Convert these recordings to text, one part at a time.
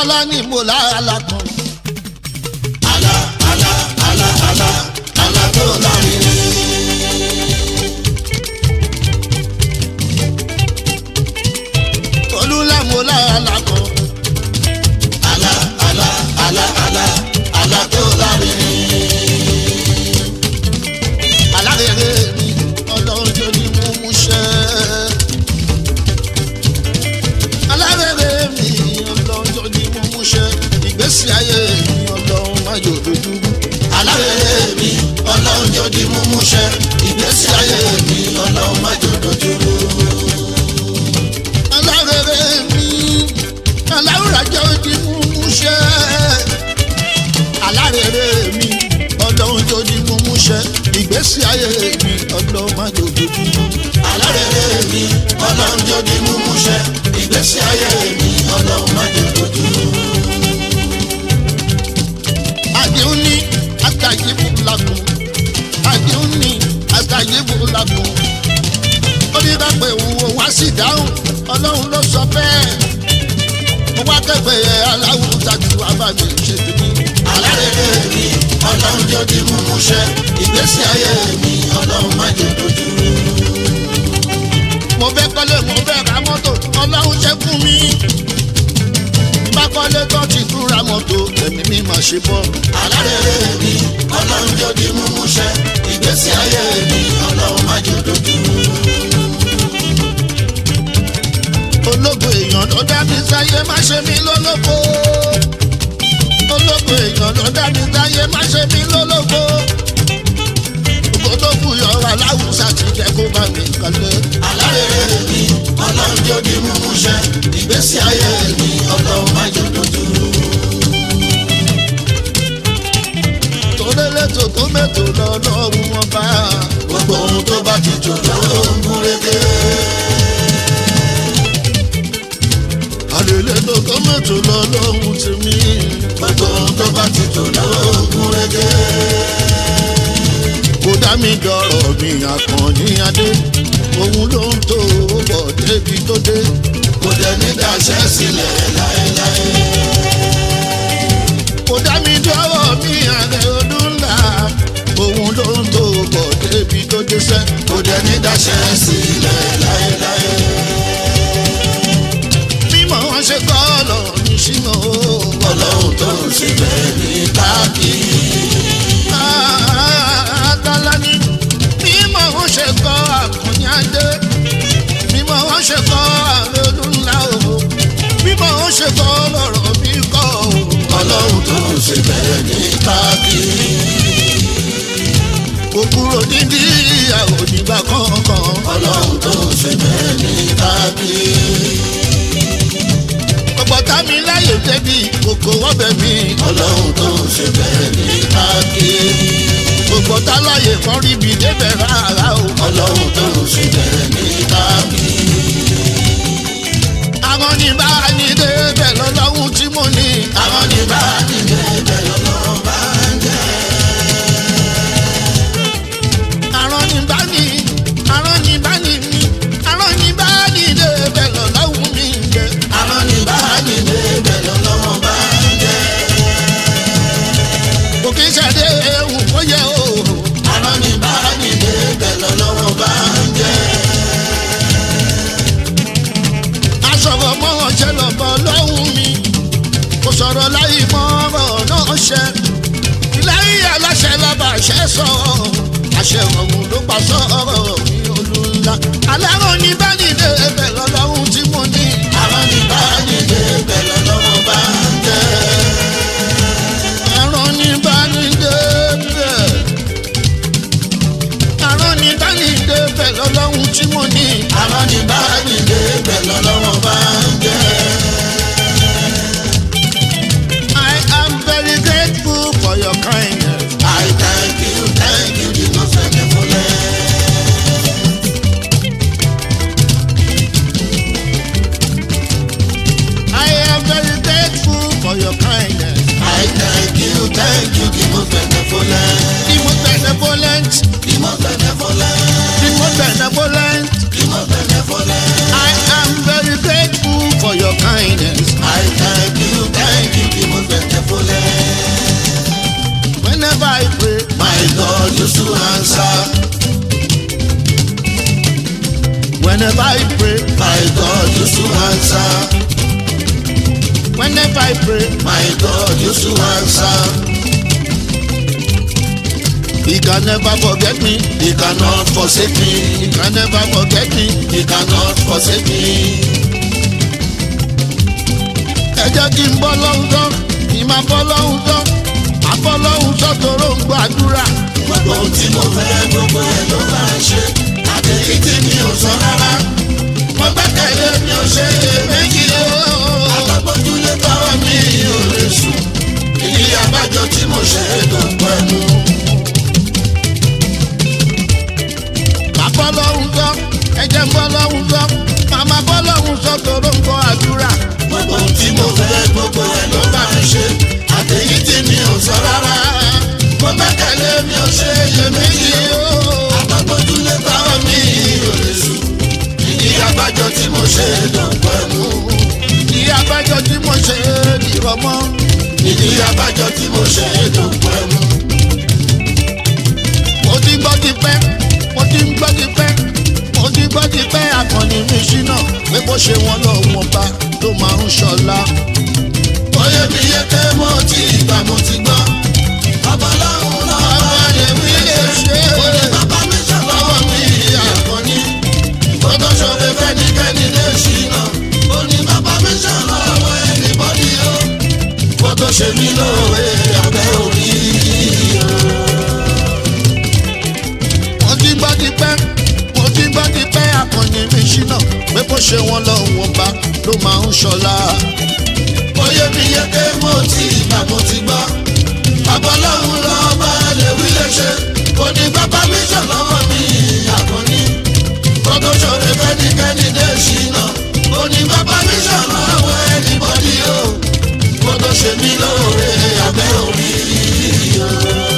tọ́lá ní mo láàlá kan. àlá àlá àlá àlá àlá tó lárinrin. olúlá mo láàlá kan. àlá àlá àlá àlá àlá tó lárinrin. alárèrè mi ọlọ́run tó ní mú mú ṣẹ́. alárèrè mi ọlọ́run tó ní mú mú ṣẹ́. ìgbésí ayé mi ọlọ́run má jò dojú. alárèrè mi ọlọ́run jọ di múmú ṣẹ ìgbésí ayé mi ọlọ́run má jò dojú rú. alárèrè mi aláwùrà jẹ́ di mú mú ṣẹ́. alárèrè mi ọlọ́run tó ní mú mú ṣẹ́. ìgbésí ayé mi ọlọ́run má jò dojú. alárèrè mi ọlọ́run jọ di múmú ṣẹ ìgbésí ayé mi ọlọ́run má jò dojú rú. àdéhùn ní àtàyèbù làkùn àdéhùn ní àtàyèbù làkùn onídàpẹ̀ òwò wá sí dáhùn ọlọ́run ló sọ bẹ́ẹ̀ mo wá kẹfẹ́ yẹ aláwọ̀ tàbí abàmì ṣètò mi. alárèrè mi ọlọ́run jọ di múmú ṣẹ ìgbésí ayé mi ọlọ́run má jò dojú rú. mo fẹ́ kọ́lé mo fẹ́ ra mọ́tò ọlọ́run ṣe fún mi. bá kọ́lé tó ti tún ra mọ́tò ẹ̀mí mi máa ṣe bọ́. alárèrè mi ọlọ́run jọ di múmú ṣẹ ìgbésí ayé mi ọlọ́run má jò dojú rú. ológo èèyàn ló dá mi sáyé má ṣe mí lólógo ológo èèyàn ló dá mi sáyé má ṣe mí lólógo ògbó tó kù yọra láwùsà ti jẹ kó bá mi kalẹ̀. alárèrè mi ọlọ́run jọ di múmú ṣẹ ìgbésí ayé mi ọlọ́run má jò dojú rú. torélé tó tó mẹ́tò lọ́lọ́run wọn bá gbogbo ohun tó bá ti jò ló ń gún régé. àlèlé tó tó mẹ́tò lọ́lọ́run tèmi gbogbo ohun tó bá ti jò ló ń gún régé. kó dá mi dọ̀rọ̀ mi àkànní adé òun ló ń tó bọ̀ débi tó dé. kò dẹ̀ ní daṣẹ́ sílẹ̀ láéláé. kò dá mi dọ́wọ́ mi àrẹ ọdún ńlá òun ló ń tó bọ̀ débi tó dé sẹ́. kò dẹ̀ ní daṣẹ́ sílẹ̀ láéláé. mímọ̀ wọn ṣe kọ́ ọlọ́run mi sínú ọlọ́run tó ń ṣe bẹ́ẹ̀ ní káàkiri. àtàlà ni mímọ̀ wọn ṣe kọ́ àkànnyáde mímọ̀ wọn ṣe kọ́ àrẹ ọdún ńlá o mímọ̀ wọn ṣe kọ́ lọ́rọ̀ mi kọ́ o. ọlọ́run tó ń ṣe bẹ́ẹ̀ ní káàkiri. kò kúrò nídìí ìyàwó nígbà kankan. ọlọ́run tó ń ṣe bẹ́ẹ̀ ní káàkiri. ọ̀pọ̀ tá mi láyè débi kòkó wọ́bẹ̀ mi. ọlọ́run tó ń ṣe bẹ́ẹ̀ ní káàkiri. gbogbo tá láyè kan rí mi débẹ̀ rárá o. ọlọ́run tó ń ṣe bẹ́ẹ̀ ní káàkiri. àwọn ní bá ní débẹ̀ lọ́lọ́hún tí mo ní. àwọn ní bá nílé bẹ́ẹ̀ lọ́wọ́ bá ń jẹ́. àwọn ní bá ní àwọn ní bá ní mi àwọn ní bá ní débẹ̀ lọ́lọ́hún mi ń jẹ. àwọn ní bá nílé bẹ́ẹ̀ lọ́wọ́ bá ń jẹ́. kò kí ṣàdé ewu kó yẹ o. àwọn ní bá nílé bẹ́ẹ̀ lọ́wọ́ bá ń jẹ́. aṣọ̀rọ̀ mọ́ ọ̀ṣẹ́ lọ́bọ̀ lọ́hún mi. kò sọ̀rọ̀ láyé mọ́ ọ̀rọ̀ náà ṣẹ. lẹ́yìn aláṣẹ lọ́ba àṣẹ sọ. àṣẹ ọ̀hún ló pa sọ̀rọ̀ mi olùlà. alárò ní bá nílé ẹbẹ̀ lọ́lọ́hún tí mo ní. àwọn ní bá nílé bẹ́ẹ̀ lọ́wọ́ bá ń jẹ́. àrùn ní bá nílé ẹbẹ̀. àrùn ní bá nílé ẹbẹ̀ lọ́lọ́hún tí mo ní. àwọn ní bá nílé bẹ́ẹ̀ lọ́wọ́ bá ń jẹ́. I am very grateful for your kindness. I thank you, thank you, the most wonderful I am very grateful for your kindness. I thank you, thank you, the most wonderful The most benevolent, the most wonderful the most benevolent. the most wonderful I am very grateful for your kindness. I thank you, thank answer. Whenever I pray, My God used to answer. whenever I pray, My God used to answer. He can never forget me. He cannot forsake He me. can never forget me. He cannot forsake me. Ẹ jẹ́ kí n bọ́ lọ́hùn tán, kí n máa bọ́ lọ́hùn tán. Máa bọ́ lọ́hùn tán tóró ń gbàdúrà. Gbogbo ohun tí mo fẹ́ gbogbo ẹ̀ ló máa ń ṣe. Àtẹ̀yí tí mi ò sọ rárá. Mo gbẹ́kẹ̀lé mi ò ṣe èméjì o. Alábọ́júlé tọrọ mi ò lè sùn. Ìdí abájọ tí mo ṣe tó pẹ́ mú. Máa bọ́ lọ́hùn tán, ẹ jẹ́ n bọ́ lọ́hùn tán. Máa máa bọ́ lọ́hùn tán tóró ń gbọ́ àdúrà. Gbogbo ohun tí mo fẹ́ gbogbo ẹ̀ ló bá mi ṣe. Àtẹ̀yí tí mi ò sọ rárá. Mo gbẹ́kẹ̀lé mi ò ṣe èméjì o. Alábọ́júlé tọrọ mi ò lè sùn. Ìdí abájọ tí mo ṣe tó pẹ́ mú. Ìdí abájọ tí mo ṣe é dìrọ̀ mọ́. ìdí abájọ tí mo ṣe é tó pẹ́ mú. Mo ti gbọ́ ti pẹ́, mo ti ń gbọ́ ti pẹ́. Mo ti gbọ́ ti pẹ́ àkànní mi ṣínà. Pé bó ṣe wọn lọ wọn bá ló máa ń ṣọlá. Oyè mi yẹ pé mo ti gbà mo ti gbọ́. Babaláwo náà bá lè wí lè ṣe. Oyè bàbá mi ṣàlọ́wọ́ mi àkànní. Gbọ́dọ̀ ṣọ̀rẹ́ fẹ́nikẹ́ni lè ṣìnà. Ó ní bàbá mi ṣàlọ́wọ́ ẹnìbọ́dí o. Gbọ́dọ̀ ṣe mí lóore abẹ́ orí o. Mo ti gbọ́ ti pẹ́, mo ti gbọ́ ti pẹ́ àkànní mi ṣínà. Pé bó ṣe wọn lọ wọn bá ló máa ń ṣọlá. Oyè mi yẹ pé mo ti gbà mo ti gbọ́. Babaláwo náà bá lè wí lè ṣe. Ó ní bàbá mi ṣàlọ́wọ́ mi àkànní. Gbọ́dọ̀ ṣọ̀rẹ́ fẹ́nikẹ́ni lè ṣìnà. Ó ní bàbá mi ṣàlọ́wọ́ ẹnìbọ́dí o. Gbọ́dọ̀ ṣe mí lóore abẹ́ orí o.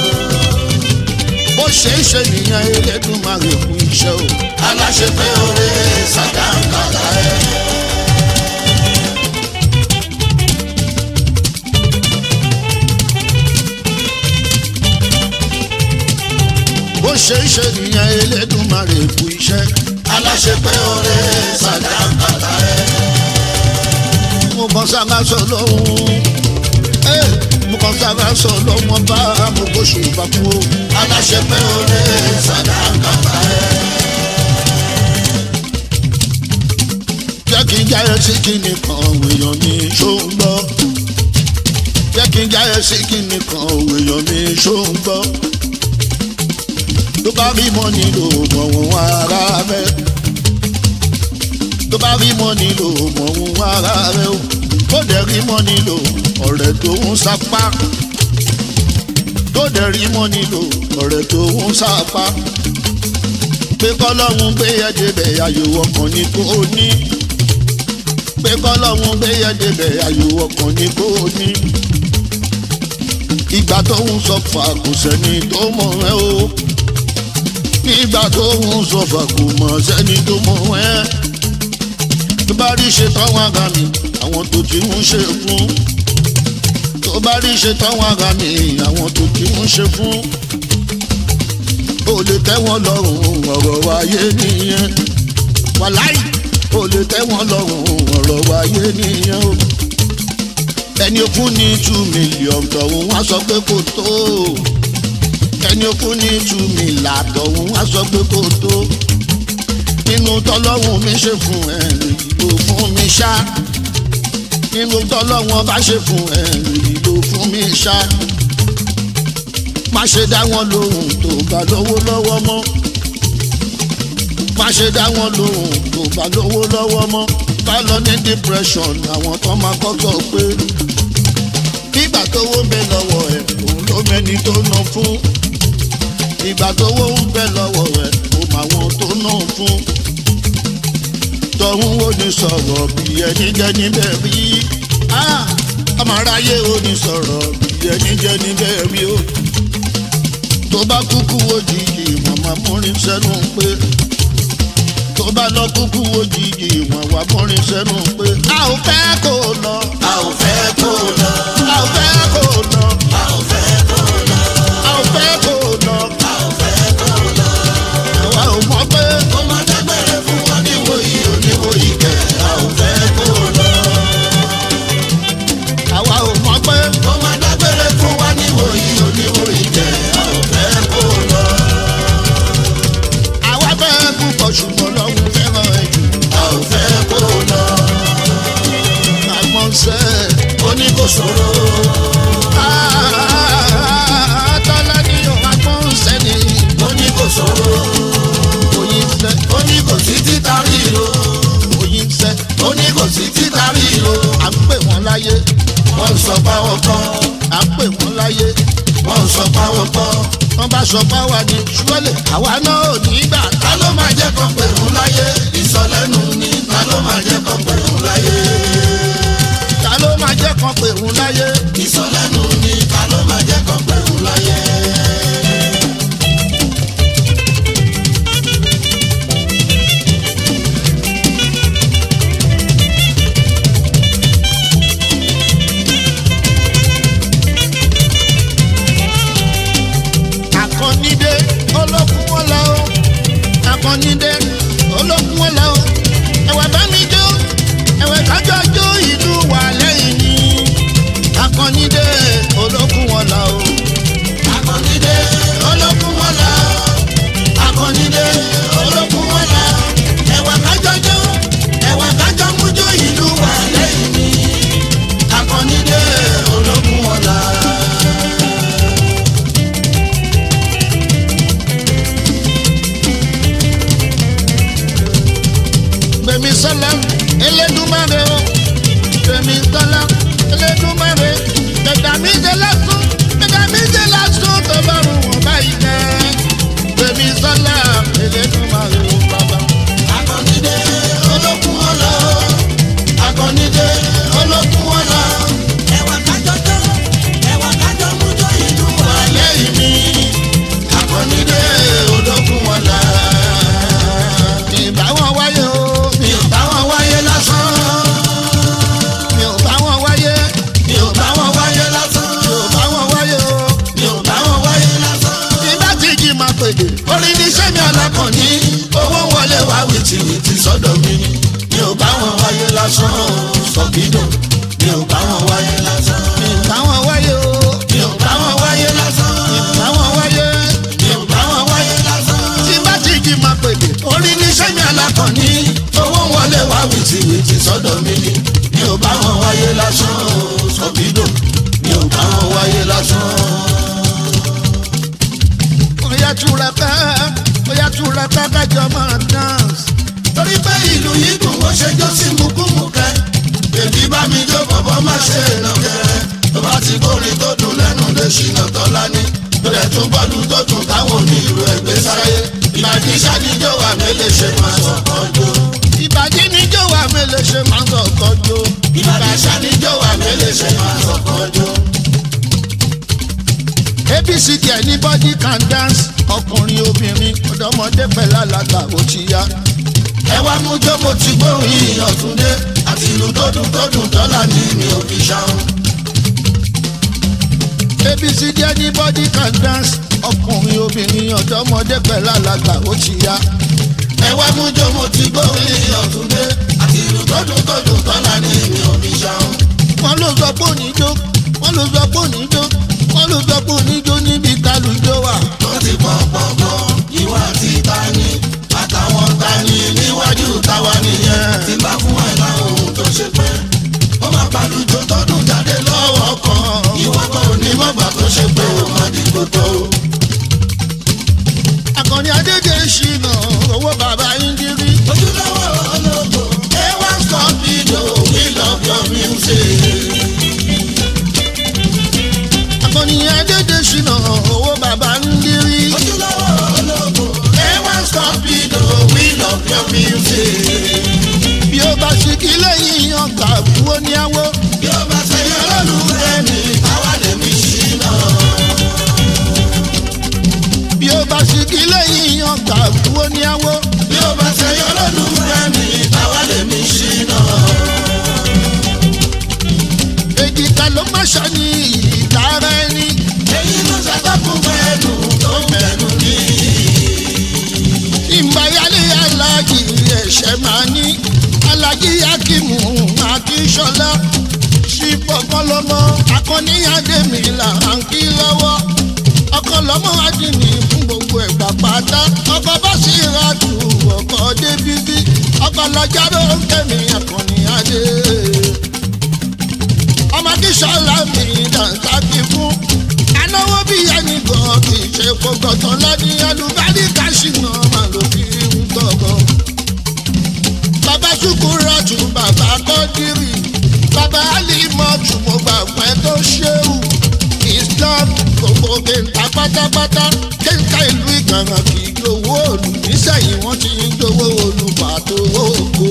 Bó ṣe ń ṣe nìyẹn Elédùmarè kú iṣẹ́ o. Aláṣẹ pé oore sàdánkàlà ẹ̀. Bó ṣe ń ṣe nìyẹn Elédùmarè kú iṣẹ́. Aláṣẹ pé oore sàdánkàlà ẹ̀. mo kàn sábà sọ lóhùn ẹ mo kàn sábà sọ lọ́wọ́ bá mo kó ṣùgbọ́n kú o. Aláṣẹ pé oore sàdánkàlà ẹ̀. jẹ́ kí n jáyé sí kíni kan èèyàn mi ṣó ń gbọ́. jẹ́ kí n jáyé sí kíni kan èèyàn mi ṣó ń gbọ́. tó bá rí mọ́ nílò mọ̀wọ́n ara rẹ̀. tó bá rí mọ́ nílò mọ̀wọ́n ara rẹ̀ o. tó dẹ̀ rí mọ́ nílò ọ̀rẹ́ tó ń sapá. tó dẹ̀ rí mọ́ nílò ọ̀rẹ́ tó ń sapá. pé kọ́lọ́hún gbé ẹ débẹ̀ ayò ọkàn ní kò ní pé kọ́lọ́hún gbé yẹn débẹ̀ ayò ọkàn ní kò ní. ìgbà tó ń sọ fà kò sẹ́ni tó mọ̀ ẹ́ o. nígbà tó ń sọ fà kò mọ̀ sẹ́ni tó mọ̀ ẹ́. tó bá rí ṣe táwọn àga mi àwọn tó ti ń ṣe fún. tó bá rí ṣe táwọn àga mi àwọn tó ti ń ṣe fún. ó lè tẹ́ wọn lọ́rùn ọ̀rọ̀ wáyé nìyẹn. wàláì ó lè tẹ́ wọn lọ́rùn ọ̀rọ̀ wáyé nìyẹn o. ẹni ó fún ní two million tọ̀hún wá sọ pé kò tó. ẹni ó fún ní two million tọ̀hún wá sọ pé kò tó. nínú tọ́lọ́hún mi ṣe fún ẹ ló fún mi ṣá. nínú tọ́lọ́hún bá ṣe fún ẹ ló fún mi ṣá. má ṣe dá wọn lóhùn tó bá lówó lọ́wọ́ mọ́ má ṣe dá wọn lóhùn tó bá lówó lọ́wọ́ mọ́ bá lọ ní depression àwọn tó máa kọ́kọ́ pé nígbà tówó ń bẹ lọ́wọ́ ẹ̀ òun ló mẹ́ni tó ná fún ìgbà tówó ń bẹ lọ́wọ́ ẹ̀ òun àwọn tó ná fún tọ̀hún ó ní sọ̀rọ̀ bí ẹni jẹ́ níbẹ̀ rí ọmọ aráyé ó ní sọ̀rọ̀ bí ẹni jẹ́ níbẹ̀ rí o tó bá kúkú òjijì màmá múrin sẹ́nu pé tó bá lọ kúkú òjijì wọn wá múrin sẹ́nu pé a ò fẹ́ kó lọ A ò fẹ́ kó lọ. a ò fẹ́ kó lọ A ò fẹ́ kó lọ. a ò fẹ́ kó lọ A ò fẹ́ tọ́lá ní ọ̀gbọ́n sẹ́ni ó ní kò sówó oyin sẹ́ ó ní kò sí títa ríro oyin sẹ́ ó ní kò sí títa ríro à ń pè wọ́n láyé wọ́n sọ báwọn kọ́ à ń pè wọ́n láyé wọ́n sọ báwọn kọ́ wọ́n bá sọ báwa ní ṣúwẹ́lẹ̀ àwa náà ò ní gbà ta ló máa jẹ́ kó pèrún láyé ìsọlẹ́nu ni ta ló máa jẹ́ kó pèrún láyé ta ló máa jẹ́ kan pè wọ́n láyé ìsọlẹ́nu ni ta ló máa jẹ́ kó pèrún láyé. àkànnídé olókùn wọn lọ o àkànnídé olókùn wọn lọ o ẹ̀wẹ̀ bá mi jó ẹ̀wẹ̀ kájọ jó ìlú wà lẹ́yìn mi àkànnídé olókùn wọn lọ o akọnidé olókun wọn la akọnidé olókun wọn la ẹwà kájọjọ ẹwà kájọ mújó ìlú wà lẹ́yìn mi akọnidé olókun wọn la. gbèmí sọlá elédùmarè o gbèmí sọlá elédùmarè gbẹdà mi jẹ lásán gbẹdà mi jẹ lásán tó bá rù wọn báyìí jẹ gbèmí sọlá elédùmarè o bàbá. akọnidé olókun wọn la akọnidé olókun wọn la ẹwà kájọjọ ẹwà kájọ mújó ìlú wà lẹ́yìn mi akọnidé olókun wọn la. ìbá wọn wáyé o mi ò bá wọn wáyé lásán. mi ò bá wọn wáyé mi ò bá wọn wáyé lásán. mi ò bá wọn wáyé o mi ò bá wọn wáyé lásán. bí bá ti jí máa pèdè orin ní sẹ́mi alákànní owó wọlé wá wìtìwìtì sọ́dọ̀ mi ni. mi ò bá wọn wáyé lásán. sọ̀gídò mi ò bá wọn wáyé lásán. mi ò bá wọn wáyé o mi ò bá wọn wáyé lásán. mi ò bá wọn wáyé mi ò bá wọn wáyé lásán. tí bá ti jí máa pèdè orin ní sẹ́mi alákànní owó wọlé wá wìtìwìtì sọ́dọ̀ mi ni. mi ò bá wọn wáyé lásán. sọ̀gídò mi ò bá wọn wáyé lásán. Oya túra ká, oya túra ká kájọ máa dance. torí pé ìlú yìí dùn ó ṣe jó sí mukúmukẹ́ bèbí bá mi jó bọ̀bọ̀ má ṣe èèyàn kẹrẹ tó bá ti kórè tó dùn lẹ́nu lè ṣìnà tọ́lá ní bẹ̀rẹ̀ tún bọ́ọ̀lù tó dùn táwọn onírú ẹgbẹ́ sáyé ìbàdí ṣáníjó wà mélèé ṣe máa sọ̀kan jó Ìbàdí ni jó wa mélòó ṣe máa ń sọ̀kọ́ jó. ìbàdí ṣáníjó wà mélèé ṣe máa sọ̀kan jó. ABCD ẹ̀ ní body can dance. Ọkùnrin obìnrin ọ̀dọ́mọdé pẹ̀lú alàgbà ó ti yá. ẹ wá mú jókòó tí gbóhùn ìyàn túndé àti ìlú tó dùn tó dùn dọ́là ní mi ò fi ṣàwọn. ABCD ẹ̀ ní body can dance. Ọkùnrin obìnrin ọ̀dọ́mọdé pẹ̀lú alàgbà ó ti yá. ẹ wá mú jókòó tí gbóhùn ìyàn túndé àti ìlú tó dùn tó dùn dọ́là ní mi ò fi ṣàwọn. Wọ́n ló sọ pé oníjó, wọ́n ló sọ pé oníjó, wọ́n ló sọ pé oníjó níbi kálùjó wà. tó ti pọ̀ pọ̀pọ̀ ìwà tí ta ni àtàwọn ta ni níwájú táwa nìyẹn tí bá fún ẹ láwọn ohun tó ṣe pé ó máa balùjọ tọdún jáde lọ́wọ́ kan ìwọ kan ò ní mọ̀gbà tó ṣe pé ó máa dìgbò tó. Akọni Adédè ṣìnà owó bàbá Indiri. ojúlówó ológo a1 scorpido we love your music. Akọni Adédè ṣìnà owó bàbá Indiri. ojúlówó ológo a1 scorpido we love your music. Bí ó bá ṣe kí lẹ́yìn ọgbà wo ní àwọ̀. bí ó bá ṣe yọ lọ́lùfẹ́ mi káwá lè mi ṣìnà. Bí ó bá ṣe kí lẹ́yìn ọgbà wo ní àwọ̀. bí ó bá ṣe yọ lọ́lùfẹ́ mi káwá lè mi ṣìnà. Èjì ta ló má ṣàní ìtara ẹni. èyí ló ṣàtọ́kùn fẹ́ẹ́nu tó ń bẹ̀rù ní. Ìmbáyálé alájì ẹ̀ṣẹ̀ máa ní. Alájì Akimu Akíṣọlá. Ṣífọ̀kan lọ́mọ akọ́níyàdé mi là ń kí lọ́wọ́. Ọkọ lọ́mọ adìní fún gbogbo ẹ̀gbà pátá. Ọkọ bá sì ra tù ọkọ̀ dé bíbí. Ọkọ lọ́jà ló ń kẹ́mi akọ́níyàdé. Ọmọ akíṣọlá mi dàńtàkì fún anáwó bí ẹni gan kì í ṣe kó gbọ̀tàn lọ́ní alùbáríkà ṣìnà máa ló fi ń tọ̀gọ̀. bàbá ṣùkúrọ̀ tún bàbá kọ́dírì bàbá alimọ̀tù mo gbà pẹ́ tó ṣéwù islam gbogbo kéńtà pátápátá kéńtà ìlú ìgbàgbà kì í gbowó òlù nísẹ̀yìn wọ́n ti ń gbowó òlù pàtó oko.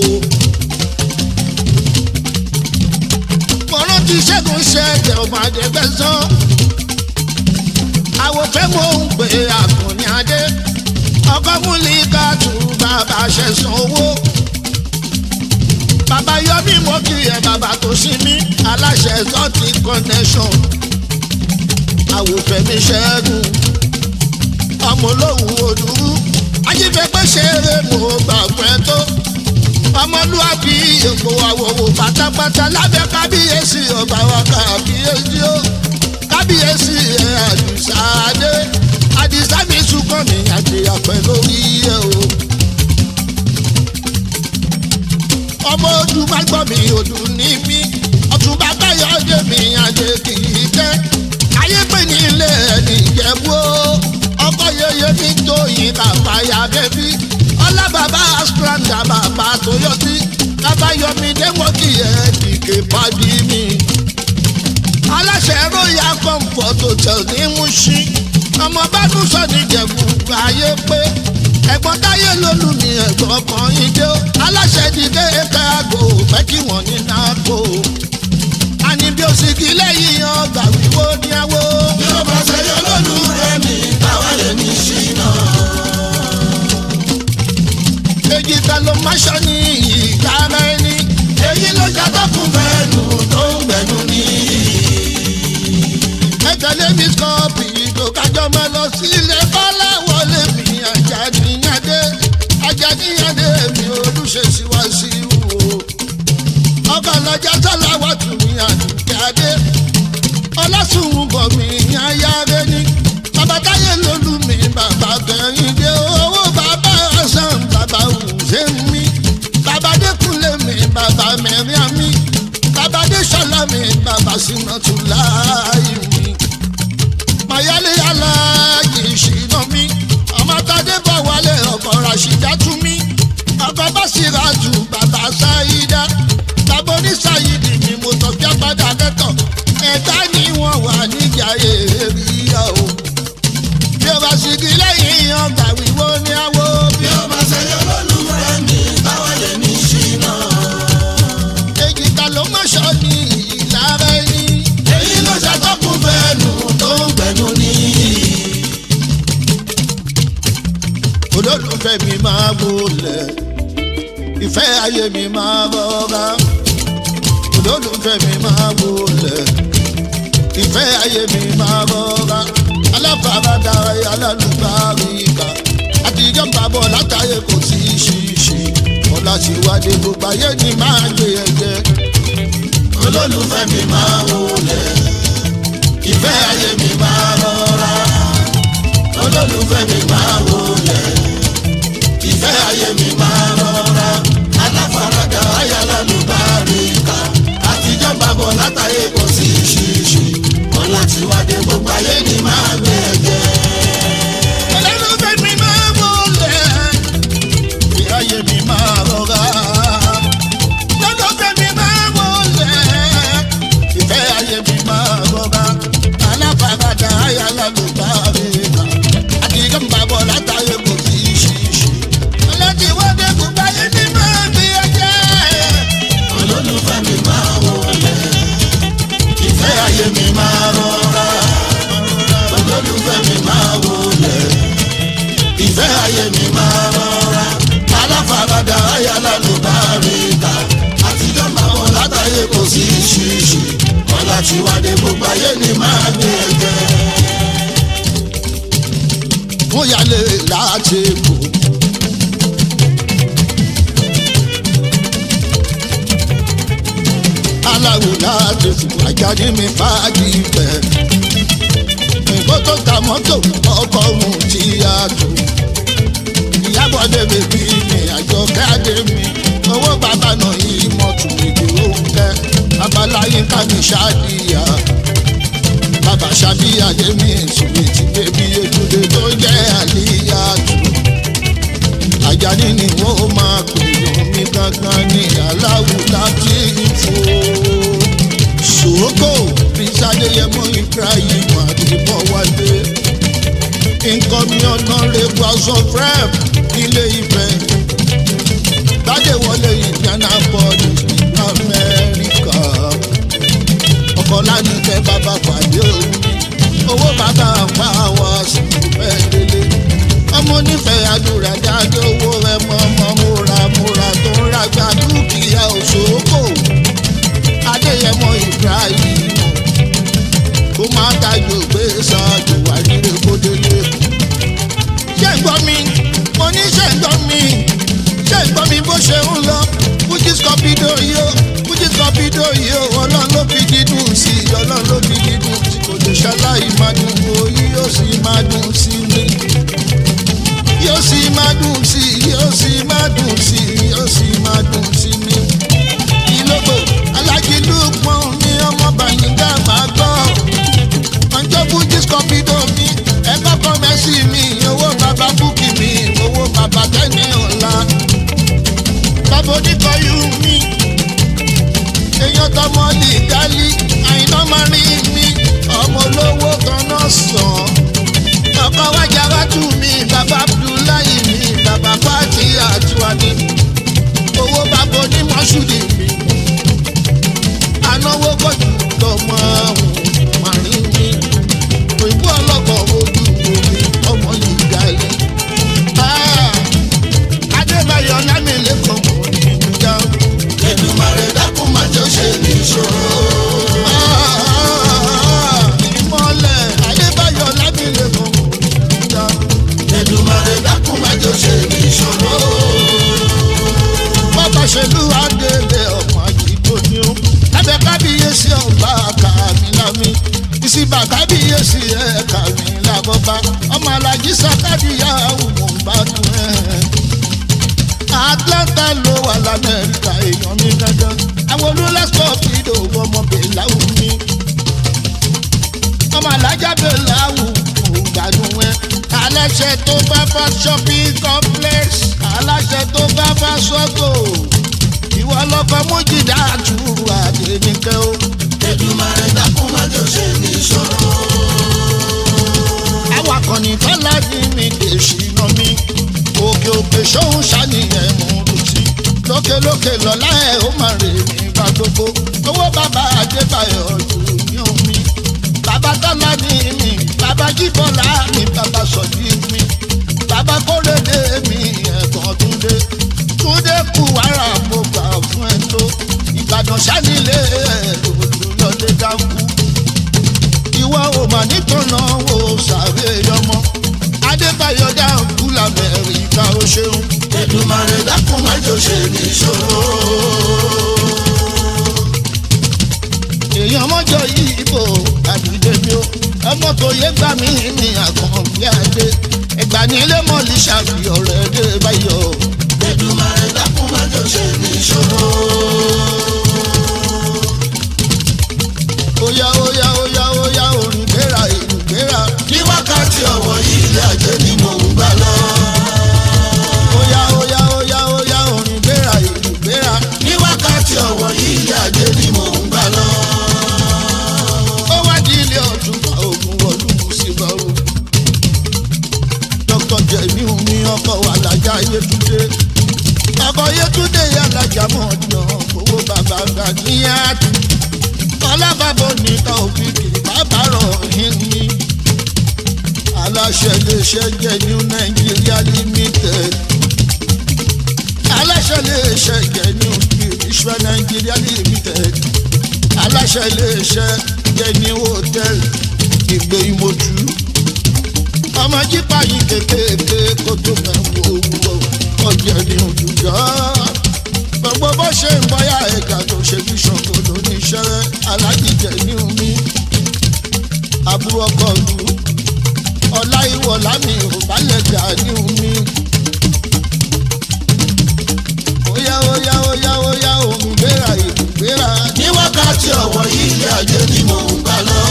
mọ̀rán ti ṣẹ́gun ṣẹ́jẹ̀ ọmọ àdẹ́gbẹ́sán àwòfẹ́ mo ń pè àkànní adé ọkọ múlíkà tún bàbá ṣẹ̀sán owó bàbá yọmí mo kí ẹ bàbá tó sí mi aláṣẹ sọtì connection àwòfẹ́ mi ṣẹ́gun ọmọ olóhùn òdúrú ajífẹ́pẹ́ ṣeré mo gbàgbẹ́ tó ọmọlúwàbí èkó àwòwò pátápátá lábẹ́ kábíyèsí ọba wa kábíyèsí ó kábíyèsí ẹ̀ àdìsá adé àdìsá mi súnkàn mi àti àpẹ lórí ẹ̀ o. ọmọ ojú bá gbọ́ mi òdù ní mí ọ̀túnba káyọ̀dé mi àdé kì í tẹ́ ayé pè ní ilé ẹni ìjẹ̀bú o ọkọ yeye mi tó yin kàfàyà bẹ́bí ọlá bàbá asplanda bàbá tóyọtí kábàyọmí dẹ́mọ́kì ẹ̀ dìgé pàdé mi aláṣẹ royal comfort hotel ní Mushin ọmọ bánú sọ ní Ìjẹ̀bú ayé pé ẹ̀gbọ́n táyé lólu ní ẹ̀gbọ́n kan ìdè ó aláṣẹ dìde ẹ̀ka àgò fẹ́ kí wọ́n ní nàkó àní bí ó sì kí lẹ́yìn ọgbà wíwó ní àwọ̀. bí ó bá ṣe yọ lólùfẹ́ mi táwa lè ní ṣìnà. èjì ta ló má ṣọ ní ìyára ẹni. èyí ló jàdá fún fẹ́ẹ́nù tó ń gbẹ̀nu ní. ẹ tẹ̀lé mi skọ́ọ̀pì tó kájọ máa lọ sílé bọ́lá wọlé mi Àjàníyàndé Àjàníyàndé mi olùṣèṣì wá sí wò. ọkọ̀ lọ́jà sọ́lá wà tún ní àdùnkẹ́dé ọlọ́sùnwùn bọ̀ mí ayáre ní bàbá táyé lólú mi bàbá kẹrin dé owó bàbá ọ̀sán bàbá wùsẹ̀ mi bàbá dẹ́kunlé mi bàbá mẹ́rin mi bàbá dẹ́sọ̀lá mi bàbá sinatù láàyè mi mayálé aláàjì ìṣìnà mi ọmọ tadé bọ̀ wálé ọkọ̀ ràṣídá tú mi ọkọ̀ bá sì ra jù bàbá sáyidá bàbá oníṣàyídì mi mo tọ́ kí apádà kẹ́tọ̀ ẹ̀dá ni wọ́n wà níjà èrìyà o bí o bá sì kí lẹ́yìn ọgbà wíwó ní àwọ̀ bí bí ó bá ṣe yọ lólùfẹ́ mi táwa lè ní ṣìnà. èjì ta ló mọ̀ṣọ́ ní ìlara ẹni. èyí ló jàdá fún fẹ́ẹ́nù tó ń gbẹ̀nu ní. olólùfẹ́ mi máa wọlé ìfẹ́ ayé mi máa rọra olólùfẹ́ mi máa wọlé ìfẹ́ ayé mi máa rọra aláfaradà alálùbáríkà àtijọ́ ń bàbọ̀ látàyè kò sí ṣíṣe ọ̀la ti wádé gbogbo ayé ni máa gbé ẹ̀jẹ̀ olólùfẹ́ mi máa wọlé ìfẹ́ ayé mi máa rọra olólùfẹ́ mi máa wọlé ìfẹ́ ayé mi máa rọra aláfaradà ayálálùbáríkà àtijọ́ bàbọ̀ látàyè kò sí ṣíṣe wọn láti wádé gbogbo ayé ni máa gbé ẹ̀jẹ̀. olólùfẹ́ mi máa wọlé ìfẹ́ ayé mi máa rọra olólùfẹ́ mi máa wọlé ìfẹ́ ayé mi máa rọra aláfaradà ayálálùbáríkà àtijọ́ ń bàbọ̀ látàyè kò sí ṣíṣe ọlọ́tí wọ́n dé gbogbo ayé ni máa gbé ẹ̀jẹ̀. olólùfẹ́ mi máa wọlé ìfẹ́ ayé mi máa rọra olólùfẹ́ mi máa wọlé ìfẹ́ ayé mi máa rọra aláfaradà ayálálùbáríkà àtijọ́ máa wọ látàyè kò sí ṣíṣe wọn láti wádé gbogbo ayé ni máa gbé ẹgbẹ́. wọ́n yálé láti kú. aláwo láti sùn àjáde mi fàájì bẹ̀. nǹkan tó ta mọ́tò ọkọ̀ òun ti yá tó. ìyábọ̀dé bèbí mi àjọ káàdé mi owó bàbá náà yìí mọ́tò ìdí òun kẹ́. bàbá ọláyínká mi ṣáàdìyà bàbá ṣàbíyà yẹmi ìṣòwò tí bébí ojúde tó jẹ́ àlíyá tù àjàní ni wọ́n máa pè lómi gangan ní aláwù láti fò ṣòókò prince adéyẹmọ ibrahim adébọwálé nǹkan mi ọ̀nà rẹ̀ house of rep nílé ìfẹ́ gbádẹ́wọlé indianapolis amẹ́ríkà ọkọ̀ lánìkẹ́ bàbá pàdé òní owó bàbá pa wá sí mẹ́lẹ́lẹ́ ọmọ onífẹ̀ẹ́ àdúrà jáde owó rẹ mọ́ ọmọ múra múra tó ń ragbá dúkìá òṣòkò adéyẹmọ ibrahim kó má dájú gbé ṣáájú wà nílé kódélé ṣé ń gbọ́ mi mo ní ṣé ń gbọ́ mi ṣé ń gbọ́ mi bó ṣe ń lọ fújì scorpido yìí ó fújì scorpido yìí ó ọlọ́run ló fi dídùn sí i ọlọ́run ló fi dídùn sí i kò lè ṣaláì máa dùn òyì yóò sì máa dùn sí mi yóò sì máa dùn sí i yóò sì máa dùn sí i yóò sì máa dùn sí mi. ìlógbò alájí lùpọ̀n mi ọmọ bàyìngá máa gbọ́ ọjọ́ fújì scorpido mi ẹ kọ́kọ́ mẹ́sì mi owó bàbá búkì mi owó bàbá tẹ́ni ọ̀la bàbá oníkọ̀yù mi èèyàn tọmọ lè dálí àìná máa rí mi ọmọ olówó kan náà sàn ọkọ wájà wájú mi bàbá abdullahi mi bàbá fati àtúwani owó bàbá onímọ̀ṣúdì mi anáwó kọjú lọmọ àwọn màrí mi òyìnbó ọlọ́kọ̀ ojú omi ọmọ yìí dálí. adébáyọ̀ lámìlẹ́kọ̀ọ́ mọ̀ ní ìjà. Èdùmàrè dákun má jẹ́ ó ṣe ní ìṣòro. ìmọ̀lẹ̀ adébáyọ̀ lámìlẹ́kọ̀ọ́ mọ̀ ní ìjà. Èdùmàrè dákun má jẹ́ ó ṣe ní ìṣòro. bàbá ṣèlú adélé ọmọ àjìgbò ni ó lábẹ́ kábíyèsí ọba kàmílámí ìsìnbà kábíyèsí ẹ̀ kàmílábọ́bá ọmọ alájí sàkádìyà òmò ń bá dùn ẹ̀. atlanta ló wà lamẹ́ríkà èèyàn mi dandan àwọn olólẹ́sọ̀ fìdó ọmọ bèláwù mi ọmọ alájà bèláwù mò ń gbádùn ẹ̀ aláṣẹ tó bá bá shopping complex aláṣẹ tó bá bá sọ́tò ìwọ lọkọ mójìdá àtúwò àdénìkẹ́ o. Èdùmàrè dákun má jẹ́ ó ṣe ní ìṣòro. awakọ̀ nìkan láti mi lè ṣìnà mi òkè òkè ṣóhun ṣàníyàn mú lùtì lókèlókè lọ́lá ẹ̀ ó máa rè mí bá gbogbo owó bàbá àdébáyọ̀ jù ní omi bàbá tọ́lá ní mi bàbá jíbọ́lá mi bàbá sọ̀dí mi bàbá kórèdè mi ẹ̀gbọ́n túndé túndé kù wàrà mo gbà fún ẹ tó ìbàdàn sánilé olùlọ́dẹ dákú ìwọ ò mà nítorí wo sàré ọmọ adébáyọ̀ dákú lamẹ́ríkà ó ṣeun. Èdùmàrè dákun má jẹ́ ó ṣe ní ìṣòro. èèyàn mọ́jọ yìí bò àdúgbò mi ó ọmọ tó yẹ gbà mí ní àkànbí adé ẹgbà nílé mọ́lì ṣàfihàn rẹ̀ dé báyọ̀. Èdùmàrè dákun má jẹ́ ó ṣe ní ìṣòro. óyá óyá óyá óyá orin gbéra ìlú gbéra Ní wákàtí ọ̀wọ̀ yìí ilé ajé ni mò ń gbà lọ. óyá óyá óyá óyá orin gbéra ìlú gbéra Ní wákàtí ọ̀wọ̀ yìí ilé ajé ni mò ń gbà lọ. ó wá di ilé ọ̀tún bá ogun ọdún síbọ̀rù. dókítà jẹ̀mí omi ọkọ̀ alájà yétúndé ọkọ̀ yétúndé alájà mọ̀ọ́dún owó bàbá gàdíyàtì ọlábàbò ní tàòfìkì bàbá rọ̀ yín ní. aláṣẹ iléeṣẹ́ jẹ́ new nigeria limited aláṣẹ iléeṣẹ́ jẹ́ new spiritual nigeria limited aláṣẹ iléeṣẹ́ jẹ́ new hotel ìgbé ìmọ̀jú ọmọ jípa yìí kékeré kó tó mẹ́wọ́ owó ọjà ní òjòjọ́ gbogbo bó ṣe ń bọ́yá ẹ̀ka tó ṣe bí ṣòfò lóníṣẹ́ alájíjẹ ní omi àbúrò ọkọ̀ lu ọlá ìwọ̀ lámì òbálẹ̀gà ní omi. óyá óyá óyá óyá òun gbéra ìlú gbéra Ní wákàtí wákàtí ọ̀wọ́ ilé ayé ni mò ń gbà lọ.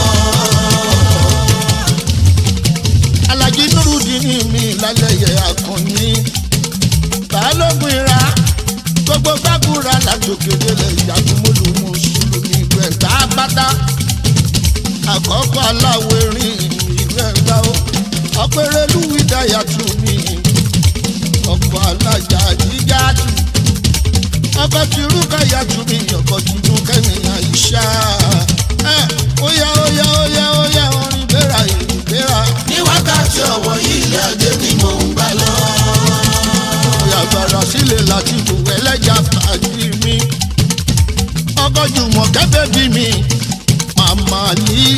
alájí nurudini mi lálẹ́yẹ akọni balógun ira gbogbo gbàgùrà làjòkèdè ìyàgùnmọ́lù mùsùlùmí gbẹ̀gbà bàtà àkọ́kọ́ aláwọ̀ erin ìlú ẹ̀gbá o ọ̀pẹ̀rẹ̀ lùwídà yàtú mi ọkọ̀ alájà jíjà tù ọkọ̀ tìrúkà yàtú mi ọkọ̀ tìrú kẹ́mìnà ìṣá ẹ̀ óyá óyá óyá óyá orin bẹ́ra ìlú bẹ́ra. ní wákàtí ọ̀wọ́ ilé ayé ni mò ń gbà lọ. yàgbára sílẹ̀ láti bù ẹlẹ́jà pàdé mi. ọkọ̀ jùmọ̀ kẹ́fẹ́ bí mi màmá yìí.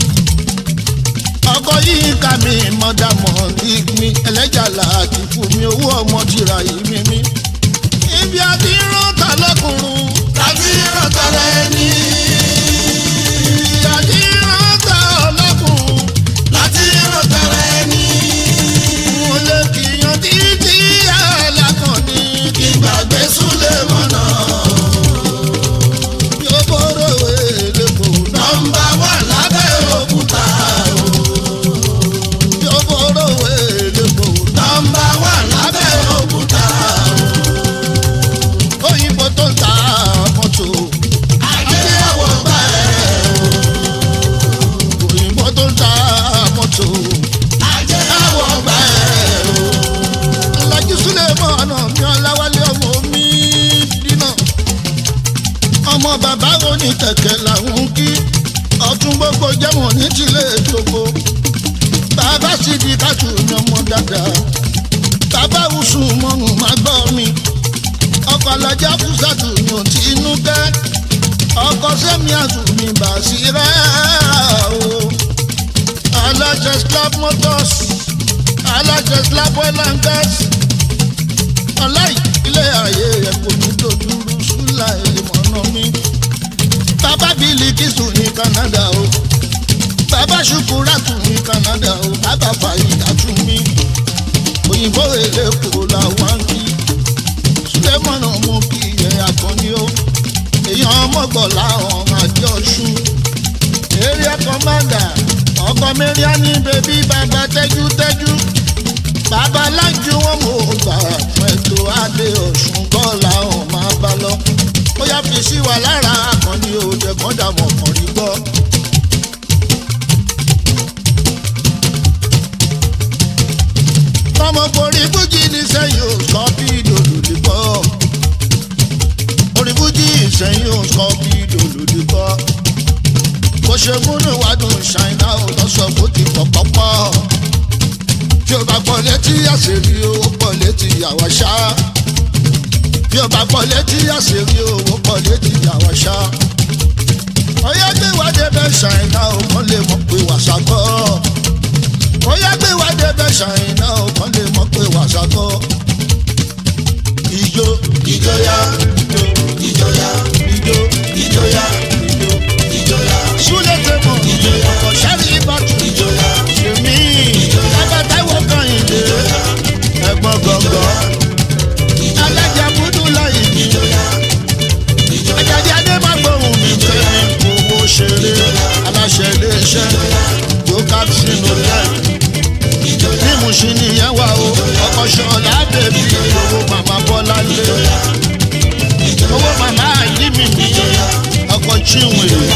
ọkọ̀ yìí ká mi mọ̀dàmọ̀ ní mi ẹlẹ́jà láti fún mi owó ọmọ tìrà yìí mi mi. ibi àti rántà lọ́kùnrin. tàbí rántara ẹni. ibi àti rántà lọ́kùnrin. láti rántara ẹni. mo lè kìyàn títí alákọ̀ọ́ni. kí gbàgbé súlẹ̀ mọ́nà. yóò bọ̀rọ̀ èlé kò náà. nọmba wà lábẹ́ òkúta o. yóò bọ̀rọ̀ èlé kò náà. nọmba wà lábẹ́ òkúta o. òyìnbó tó ń ta mọ́tò. ajé àwọ̀ gbà ẹ̀ o. òyìnbó tó ń ta mọ́tò. ajé àwọ̀ gbà ẹ̀ o. alájú súlẹ̀ mọ́ ọ̀nà mi ọ̀làwálé ọmọ mi dínà. ọmọ bàbá oní kẹ̀kẹ́ làwọn kí ọtún gbogbo jẹ́wọ̀n ní tìlé gbogbo. bàbá sì di kájú ní ọmọ dáadáa. bàbá wùsù mọ́nù má gbọ́ mi. ọkọ̀ alájà fúsàtù ní òtí inú kẹ́. ọkọ̀ sẹ́mi àtúnmí bàṣírà o. alájẹ slab motors alájẹ slab oil and gas ọláì ilé ayé rẹ kò ní dojúrú súlà ìmọ̀nà mi. bàbá bílí kìsù ní canada o bàbá ṣùkúrátù ní canada o bàbá fàyídà tún mi òyìnbó èlé kò làwọn kí sulemọ̀nà mú kí ẹ̀ àkànní o èèyàn ọmọgbọ̀n làwọn àjọ ṣú area commander ọkọ mẹ́ríà ní bèbí bàbá tẹ́jútẹ́jú bàbá lájú wọn mò ń gbà fún ètò adé ọ̀ṣun bọ́ọ̀lù àwọn máa bá lọ ó yá fi sí wa lára akọni òde kọ́dà mọ̀ kàn rí gbọ́. ọmọkùnrin fújì ní sẹ́yìn ò sọ bí dòdòdì kọ́ orin fújì sẹ́yìn ò sọ bí dòdòdì kọ́ bó ṣe múnú ìwádùn ṣàìná ò lọ sọ bó ti pọ̀ pọ́pọ́ tí o bá gbọ́ létí àṣírí owó pọ̀ létí àwa ṣá tí o bá gbọ́ létí àṣírí owó pọ̀ létí àwa ṣá ọyá gbé wá débẹ̀ ṣàìná ò kàn lè mọ̀ pé wàṣà kọ́ ọyá gbé wá débẹ̀ ṣàìná ò kàn lè mọ̀ pé wàṣà kọ́ ìjó ìjọya ìjọya ìjó ìjọya ìjó ìjọya súlẹ̀ tẹ̀mọ̀ ọkọ̀ sẹ́rí ìbátú ìjọya èmi bàbá táwọn kan ìdè ẹ̀gbọ́n gọ̀ngọ̀ alájà búdú láyé mi àjàdí adé má gbóhùn mi kẹ́mi owó ṣeré aláṣẹ iléeṣẹ́ tó kápsínú lẹ́ẹ̀ ní mùsùn nìyẹn wà o ọkọ̀ ṣọlá bèbí owó màmá bọ́lá lé owó màmá àyí mi ní ọkọ̀ chiwèé